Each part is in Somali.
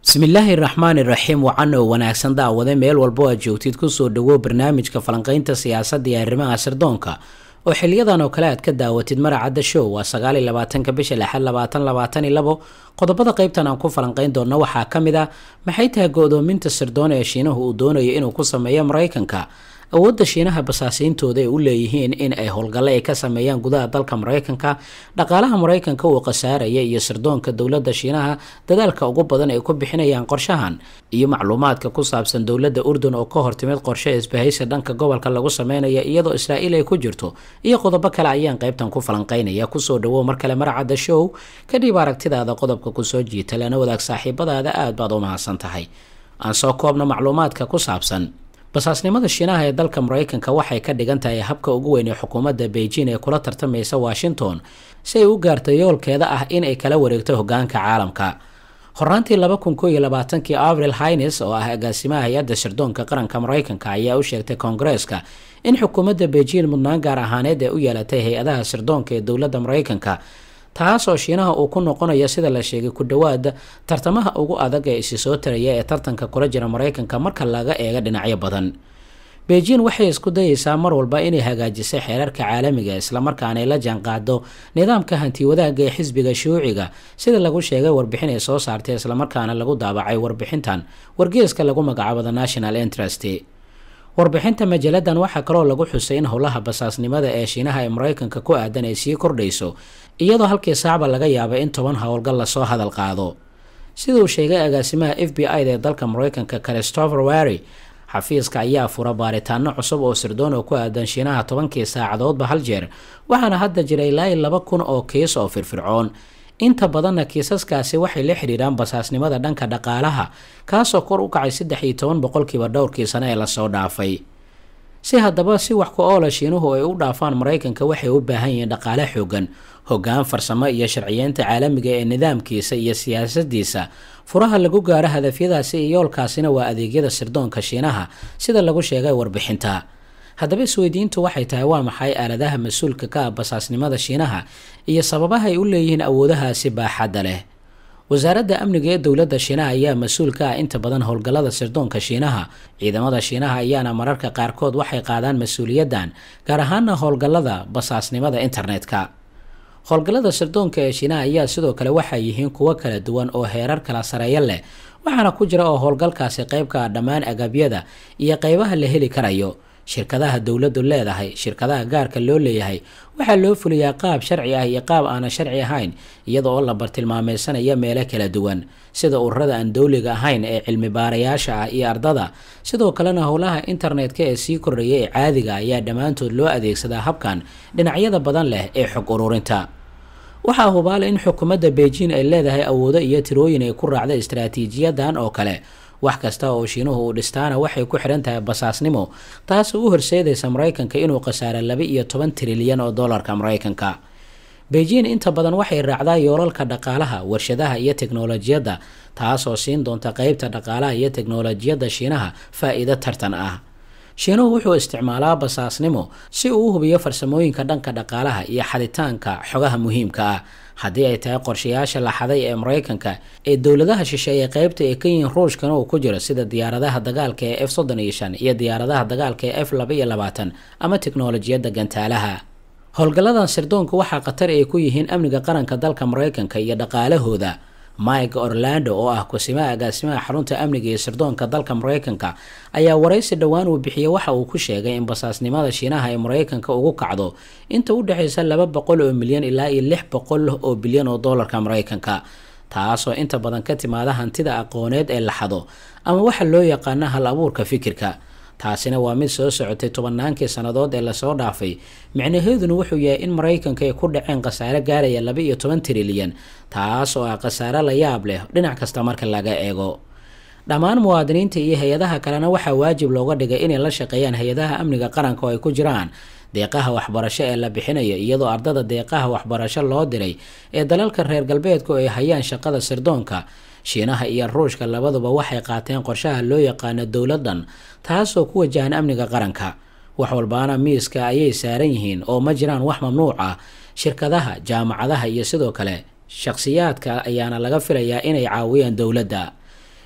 bismillaahi raxmaani raxiim wacan oo wanaagsan daawade meel walbo aad joogtid kusoo dhawow barnaamijka falanqaynta siyaasadda iyo arrimaha sirdoonka oo xiliyadan oo kale aad ka daawatid maracadda show waa sagaaliyo labaatanka bisha lixaad labaatan labaatan iyo labo qodobada qaybtan aan ku falanqayn doonno waxaa ka mid ah maxay tahay go-doominta sirdoon ee shiinahu uu doonayo inuu ku sameeyo maraykanka awoodda shiinaha basaasiintooda ay u leeyihiin in ay howlgalle ay ka sameeyaan gudaha dalka maraykanka dhaqaalaha maraykanka uu khasaaraya iyo sirdoonka dowladda shiinaha dadaalka ugu badan ay ku bixinayaan qorshahan iyo macluumaadka ku saabsan dowladda urdun oo ka hortimid qorshe isbahaysi dhanka gobolka lagu sameynaya iyadoo israa'iil ay ku jirto iyo qodobo kale ayaan qaybtan ku falanqaynaya kusoo dhawow mar kale maracadda show kadhib aragtidaada qodobka kusoo jiita lana wadaag saaxiibadaada aad baad u mahadsan tahay aan soo koobno macluumaadka ku saabsan basaasnimada shiinaha ee dalka maraykanka waxay ka dhigan tahay habka ugu weyn ee xukuumadda beijing ee kula tartamaysa washington si ay u gaarto yoolkeeda ah in ay kala wareegto hogaanka caalamka horaantii laba kun koo iyo labaatankii avril hines oo ah agaasimaha hay-adda sirdoonka qaranka maraykanka ayaa u sheegtay koongareeska in xukuumadda beijing mudnaan gaar ahaaneed ee u yeelatay hay-adaha sirdoonka ee dowladda maraykanka taas oo shiinaha uu ku noqonayo sida la sheegay ku dhowaada tartamaha ugu adag ee isi soo taraya ee tartanka kula jira maraykanka marka laga eego dhinacyo badan beijing waxay isku dayeysaa mar walba inay hagaajisay xeerarka caalamiga islamarkaana ay la jaanqaado nidaamka hanti wadaagga ee xisbiga shuuciga sida lagu sheegay warbixin ay soo saartay islamarkaana lagu daabacay warbixintan wargeeska lagu magacaabo the national interest warbixinta majaaladan waxaa kaloo lagu xusay in howlaha basaasnimada ee shiinaha ee maraykanka ku aadan ay sii kordhayso iyadoo halkii saacba laga yaaba in toban howlgal lasoo hadal qaado sida uu sheegay agaasimaha f b i da ee dalka maraykanka christopher wary xafiiska ayaa fura baaritaano cusub oo sirdoon oo ku aadan shiinaha tobankii saacadoodba hal jeer waxaana hadda jira ilaa i laba kun oo kiis oo firfircoon inta badanna kiisaskaasi waxay la xidhiiraan basaasnimada dhanka dhaqaalaha kaasoo kor u kacay saddex iyo toban boqolkiiba dhowrkii sano ee lasoo dhaafay si haddaba si wax ku oola shiinuhu ay u dhaafaan maraykanka waxay u baahan yihiin dhaqaale xoogan hoggaan farsamo iyo sharciyeynta caalamiga ee nidaamkiisa iyo siyaasadiisa furaha lagu gaaro hadafyadaasi iyo yoolkaasina waa adeegyada sirdoonka shiinaha sida lagu sheegay warbixinta haddaba isweydiintu waxay tahay waa maxay aaladaha mas-uulka ka ah basaasnimada shiinaha iyo sababaha ay u leeyihiin awoodahaasi baaxadda leh wasaaradda amniga ee dowladda shiinaha ayaa mas-uul ka ah inta badan howlgallada sirdoonka shiinaha ciidamada shiinaha ayaana mararka qaarkood waxay qaadaan mas-uuliyaddan gaar ahaana howlgallada basaasnimada internetka howlgallada sirdoonka ee shiinaha ayaa sidoo kale waxay yihiin kuwo kala duwan oo heerar kala sareeyo leh waxaana ku jira oo howlgalkaasi qayb ka ah dhammaan agabyada iyo qaybaha la heli karayo shirkadaha dowladdu leedahay shirkadaha gaarka loo leeyahay waxaa loo fuliyaa qaab sharci ah iyo qaab aanan sharci ahayn iyada oo la bartilmaameysanayo meelo kala duwan sida ururada aan dowliga ahayn ee cilmi baarayaasha ah iyo ardada sidoo kalena howlaha internetka ee sii kordhaya ee caadiga ayaa dhammaantood loo adeegsadaa habkan dhinacyada badan leh ee xog ururinta waxaa hubaala in xukuumadda beijing ay leedahay awoodo iyo tirooyin ay ku raacda istaraatiijiyadan oo kale wax kasta oo shiinuhu uu dhistaana waxay ku xidhan tahay basaasnimo taasoo u horseedaysa maraykanka inuu khasaaro laba iyo toban trilyan oo dollarka maraykanka beijing inta badan waxay raacdaa yoolalka dhaqaalaha warshadaha iyo teknolojiyadda taasoo siin doonta qeybta dhaqaalaha iyo teknolojiyadda shiinaha faa-iido tartan ah shiinuhu wuxuu isticmaalaa basaasnimo si uu u hubiyo farsamooyinka dhanka dhaqaalaha iyo xaditaanka xogaha muhiimka ah haddii ay tahay qorshayaasha la xaday ee maraykanka ee dowladaha shisheeye qeybta ee ka yihiin ruushkana uu ku jiro sida diyaaradaha dagaalka ee f soddon iyo shan iyo diyaaradaha dagaalka ee f laba iyo labaatan ama teknolojiyadda gantaalaha howlgalladan sirdoonku waxaa khatar ay ku yihiin amniga qaranka dalka maraykanka iyo dhaqaalahooda mike orlando oo ah kusimaha agaasimaha xarunta amniga iyo sirdoonka dalka maraykanka ayaa waraysi dhowaan uu bixiyey waxa uu ku sheegay in basaasnimada shiinaha ee maraykanka ugu kacdo inta u dhexaysa laba boqol oo milyan ilaa iyo lix boqol oo bilyan oo dollarka maraykanka taasoo inta badan ka timaada hantida aqooneed ee la xado ama waxa loo yaqaana hal abuurka fikirka taasina waa mid soo socotay tobannaankii sannadood ee lasoo dhaafay micnaheeduna wuxuu yahay in maraykanka ay ku dhaceen khasaare gaaraya laba iyo toban trilyan taas oo ah khasaare la yaab leh dhinac kasta marka laga eego dhammaan muwaadiniinta iyo hay-adaha kalena waxaa waajib looga dhigay inay la shaqeeyaan hay-adaha amniga qaranka oo ay ku jiraan deeqaha waxbarasho ee la bixinayo iyadoo ardada deeqaha waxbarasho loo diray ee dalalka reer galbeedku ay hayaan shaqada sirdoonka shiinaha iyo ruushka labaduba waxay qaateen qorshaha loo yaqaano dowladdan taasoo ku wajahan amniga qaranka wax walbaana miiska ayay saaran yihiin oo ma jiraan wax mamnuuc ah shirkadaha jaamacadaha iyo sidoo kale shaqsiyaadka ayaana laga filayaa inay caawiyaan dowladda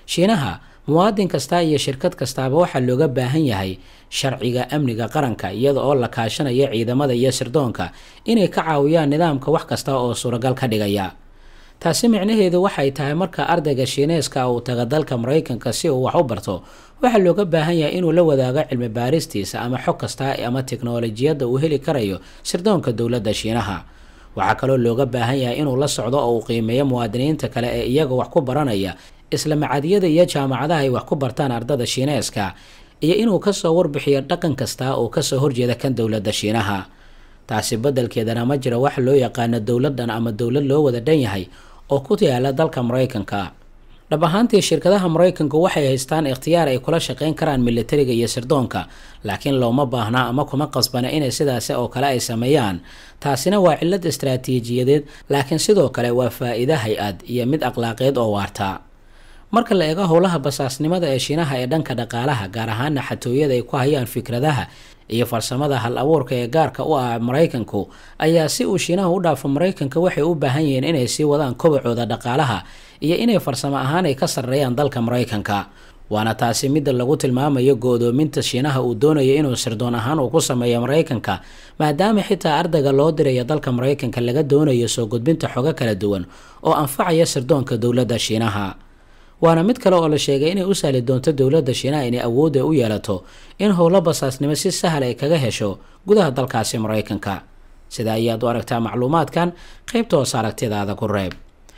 shiinaha muwaadin kasta iyo shirkad kastaaba waxaa looga baahan yahay sharciga amniga qaranka iyada oo la kaashanayo ciidamada iyo sirdoonka inay ka caawiyaan nidaamka wax kasta oo suuragal ka dhigaya taasi micnaheedu waxay tahay marka ardayga shiineeska uu taga dalka maraykanka si uu wax u barto waxaa looga baahan yahay inuu la wadaago cilmi baaristiisa ama xog kasta ama teknolojiyadda uu heli karayo sirdoonka dowladda shiinaha waxaa kaloo looga baahan yahay inuu la socdo oo uu qiimeeyo muwaadiniinta kale ee iyaga wax ku baranaya isla macadyada iyo jaamacadaha ay wax ku bartaan ardada shiineeska iyo inuu kasoo warbixiyo dhaqan kasta oo kasoo horjeeda kan dowladda shiinaha taasi beddelkeedana ma jira wax loo yaqaano dowladdan ama dowlad loo wada dhan yahay oo ku yaala dalka maraykanka dhab ahaantii shirkadaha maraykanku waxay haystaan ikhtiyaar ay kula shaqayn karaan militariga iyo sirdoonka laakiin looma baahna ama kuma qasbana inay sidaasi oo kale ay sameeyaan taasina waa cillad istaraatiijiyadeed laakiin sidoo kale waa faa-iido hay-ad iyo mid akhlaaqeed oo waarta marka la eego howlaha basaasnimada ee shiinaha ee dhanka dhaqaalaha gaar ahaana xatooyada ay ku hayaan fikradaha iyo farsamada hal abuurka ee gaarka u ah maraykanku ayaa si uu shiinaha u dhaafo maraykanka waxay u baahan yihiin inay sii wadaan kobacooda dhaqaalaha iyo inay farsamo ahaan ay ka sarreeyaan dalka maraykanka waana taasi midda lagu tilmaamayo go-doominta shiinaha uu doonayo inuu sirdoon ahaan uu ku sameeyo maraykanka maadaama xitaa ardayga loo dirayo dalka maraykanka laga doonayo soo gudbinta xogo kala duwan oo anfacaya sirdoonka dowladda shiinaha waana mid kale oo la sheegay inay u sahli doonto dowladda shiinaha inay awoodda u yeelato in howlo basaasnimo si sahal ay kaga hesho gudaha dalkaasi maraykanka sida ayaad u aragtaa macluumaadkan qaybta hoos aragtidaada ku reeb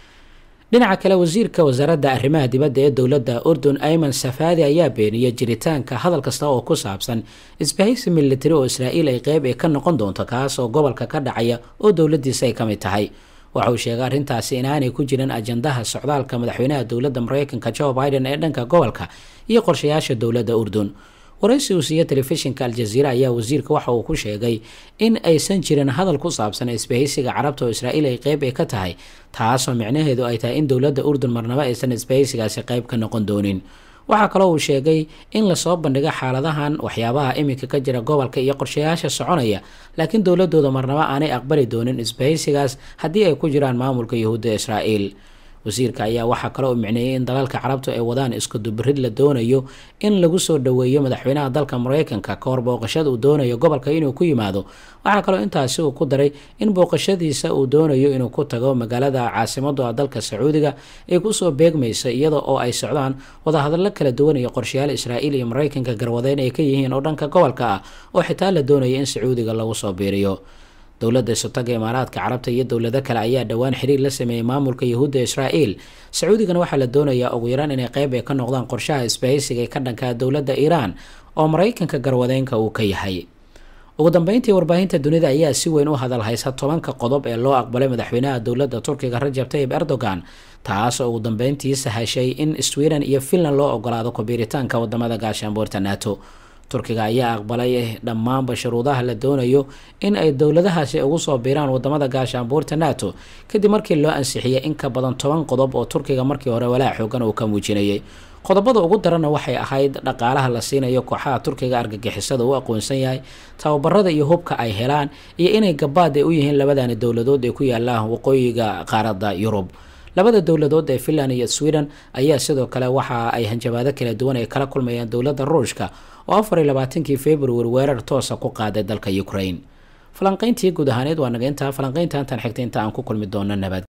dhinaca kale wasiirka wasaaradda arrimaha dibadda ee dowladda urdun ayman safaadi ayaa beeniyay jiritaanka hadal kasta oo ku saabsan isbahaysi militari oo israa'iil ay qeyb ay ka noqon doonto kaas oo gobolka ka dhacaya oo dowladdiisa ay ka mid tahay waxa uu sheegay arrintaasi inaanay ku jirin ajandaha socdaalka madaxweynaha dowladda maraykanka joe biden ee dhanka gobolka iyo qorshayaasha dowladda urdun waraysi uu siiya telefishinka aljaziira ayaa wasiirka waxa uu ku sheegay in aysan jirin hadal ku saabsan isbahaysiga carabta oo israa'iil ay qeyb ay ka tahay taasoo micnaheedu ay tahay in dowladda urdun marnabo aysan isbahaysigaasi qeyb ka noqon doonin waxaa kaloo uu sheegay in lasoo bandhigo xaaladahan waxyaabaha iminka ka jira gobolka iyo qorshayaasha soconaya laakiin dowladooda marnabo aanay aqbali doonin isbahaysigaas haddii ay ku jiraan maamulka yuhuudda israa'iil wasiirka ayaa waxaa kaloo u micneeyay in dalalka carabtu ay wadaan isku dubirid la doonayo in lagu soo dhoweeyo madaxweynaha dalka maraykanka ka hor booqashada uu doonayo gobolka inuu ku yimaado waxaa kaloo intaasi uu ku daray in booqashadiisa uu doonayo inuu ku tago magaalada caasimadu ah dalka sacuudiga ay kusoo beegmaysa iyada oo ay socdaan wadahadallo kala duwan iyo qorshayaal israa'iil iyo maraykanka garwadeyn ay ka yihiin oo dhanka gobolka ah oo xitaa la doonayo in sacuudiga lagu soo biiriyo dowladda isotaga imaaraadka carabta iyo dowlado kale ayaa dhowaan xiriir la sameeyey maamulka yuhuudda israa'iil sacuudigana waxaa la doonayaa ugu yaraan inay qeyb ay ka noqdaan qorshaha isbahaysiga ee ka dhankaa dowladda iiraan oo maraykanka garwadeynka uu ka yahay ugu dambeyntii warbaahinta dunida ayaa si weyn u hadal haysa tobanka qodob ee loo aqbalay madaxweynaha dowladda turkiga rajab tayib erdogan taas oo ugu dambeyntii sahashay in sweden iyo finland loo ogolaado kubiiritaanka wadamada gaashaanbuurta nato turkiga ayaa aqbalay dhammaanba shuruudaha la doonayo in ay dowladahaasi ugu soo biiraan wadamada gaashaanbuurta nato kadib markii loo ansixiyay in ka badan toban qodob oo turkiga markii hore walaa xoogan uu ka muujinayay qodobada ugu daranna waxay ahayd dhaqaalaha la siinayo kooxaha turkiga argagixisada u aqoonsan yahay tababarada iyo hubka ay helaan iyo inay gabaad ay u yihiin labadani dowladood ee ku yaala waqooyiga qaaradda yurub labada dowladood ee finland iyo sweden ayaa sidoo kale waxa ay hanjabaado kala duwan ay kala kulmayaan dowladda ruushka oo afar iyo labaatankii februari weerar toosa ku qaaday dalka ukraine falanqayntii guud ahaaneed waa naga intaa falanqaynta intaan xigta inta aan ku kulmi doono nabad